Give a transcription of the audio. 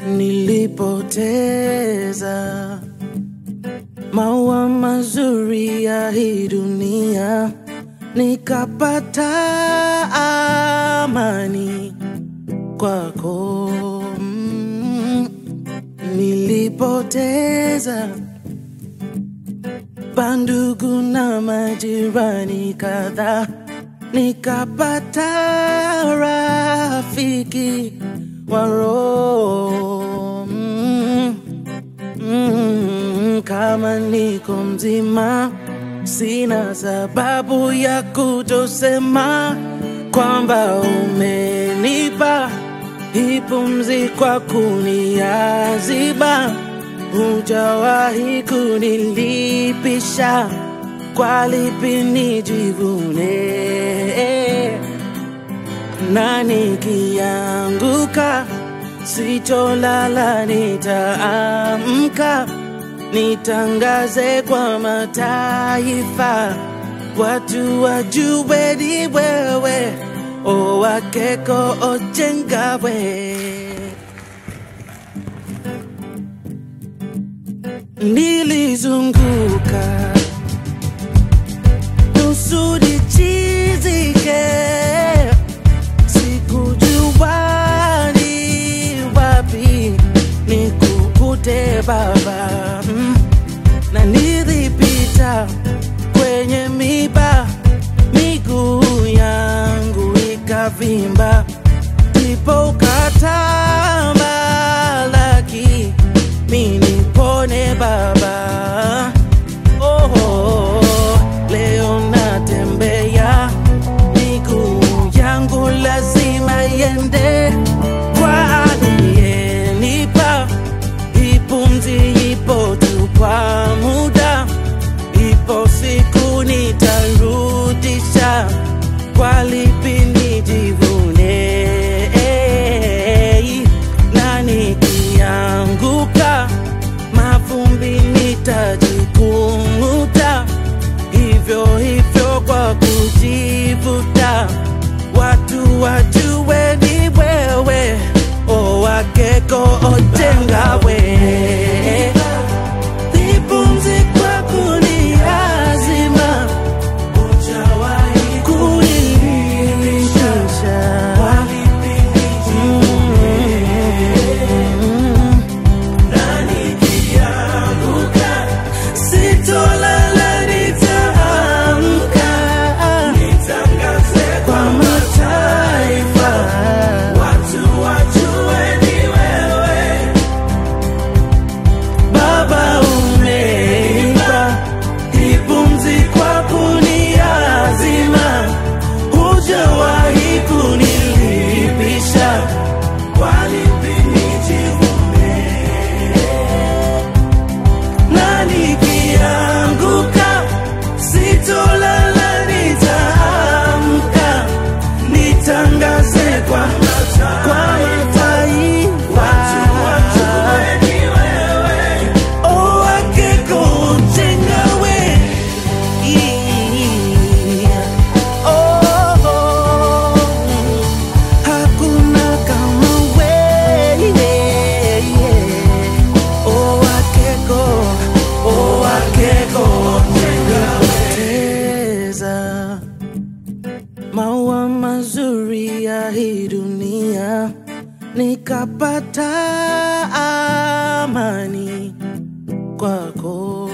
nilipoteza maua mazuri ya hii dunia, nikapata amani kwako. Mm, nilipoteza bandugu na majirani kadhaa, nikapata rafiki wa roho. Mm, mm, kama niko mzima, sina sababu ya kutosema kwamba umenipa hii pumzi kwa kuniaziba hujawahi kunilipisha kwa lipi nijivune na nikianguka sitolala nitaamka nitangaze kwa mataifa watu wajue ni wewe owakeko ojengawe nilizunguka nusu nichizike, sikujua ni wapi nikukute Baba, Mm. na nilipita kwenye miba, miguu yangu ikavimba, ndipo ukatamalaki mimi nipone Baba. Oh, oh, leo natembea, miguu yangu lazima iende kwa aliyenipa hii pumzi. Ipo tu kwa muda, ipo siku nitarudisha. Kwa lipi nijivune? Na nikianguka mavumbi nitajikung'uta, hivyo hivyo kwa kujivuta, watu wajue ni wewe owakeko ojengawe Nipumzi kwa kuniazima, kunilisha. Mm. Sitolala nitaamka, kwa mataifa Baba umeiba hii pumzi kwa kuniazima, hujawahi kunilipisha na nikianguka sitolala, nitaamka nitangaze kwa kwa mataifa Oh, akeko jengawe. Oh, oh, hakuna kama wewe. Oh, akeko, oh, akeko Teza maua mazuri ya hii dunia, nikapata amani kwako.